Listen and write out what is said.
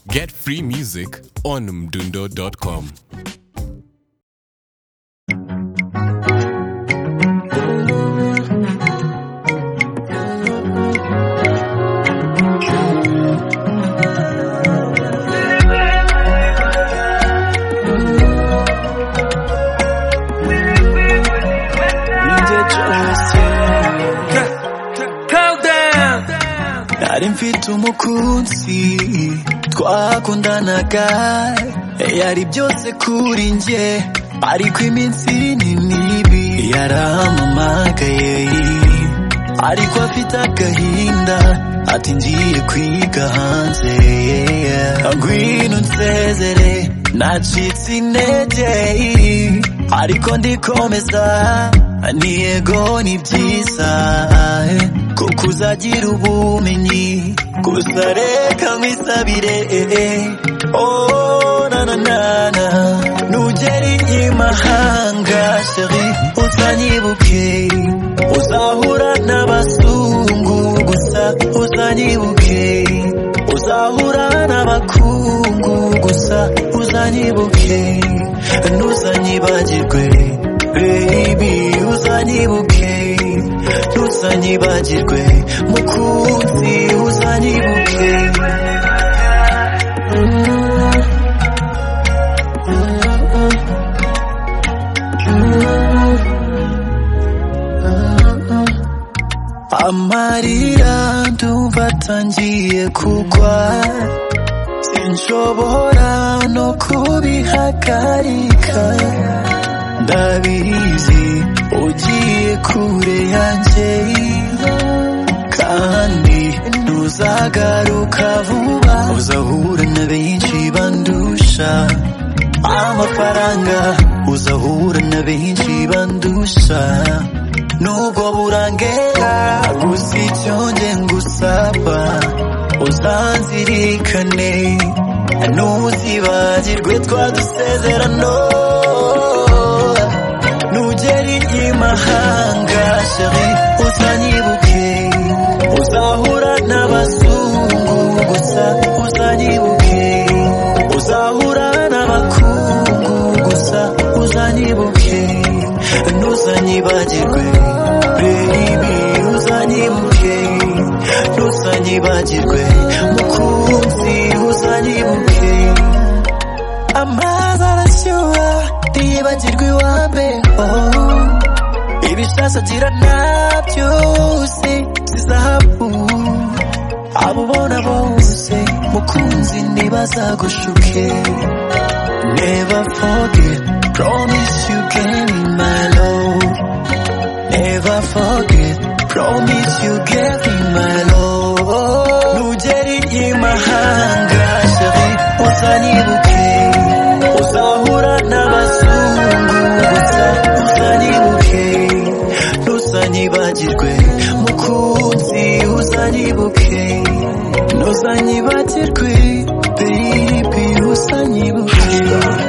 Get free music on mdundo.com. nari mfite umukunzi twakundanaga yari byose kuri njye ariko iminsi ni mibi yarampamagaye ariko afite agahinda ati ngiye kwiga hanze ngwino unsezere nacitse intege ariko ndikomeza ni yego ni byiza eh, kuko uzagira ubumenyi gusa reka nkwisabire eh, eh. oh nananana nugera imahanga sheri uzanyibuke uzahura n'abazungu gusa uzanyibuke uzahura n'abakungu gusa uzanyibuke ntuzanyibagirwe baby uzanyibuke ntuzanyibagirwe mukunzi uzanyibuke amarira ndumva atangiye kugwa sinshobora no kubihagarika ndabizi ugiye kure yanjye kandi ntuzagaruka vuba uzahura na benshi bandusha amafaranga uzahura na benshi bandusha nubwo burangera gusa icyo nge ngusaba uzanzirikane ntuzibagirwe twadusezerano nugera imahanga sheri uzanyibuke uzahura n'abazungu gusa uzanyibuke uzahura n'abakungu gusa uzanyibuke ntuzanyibagirwe baby uzanyibuke ntuzanyibagirwe mukunzi uzanyibuke amazi arashyuha ntiyibagirwe iwambe oh. ibisasa agira nta byose si zahabu abo ubona bose mukunzi ntibazagushuke never forget promise you can my love never forget promise you can my love nugera imahanga sheri uzanyibuke uzahura n'abazungu gusa uzanyibuke ntuzanyibagirwe mukunzi uzanyibuke ntuzanyibagirwe baby uzanyibuke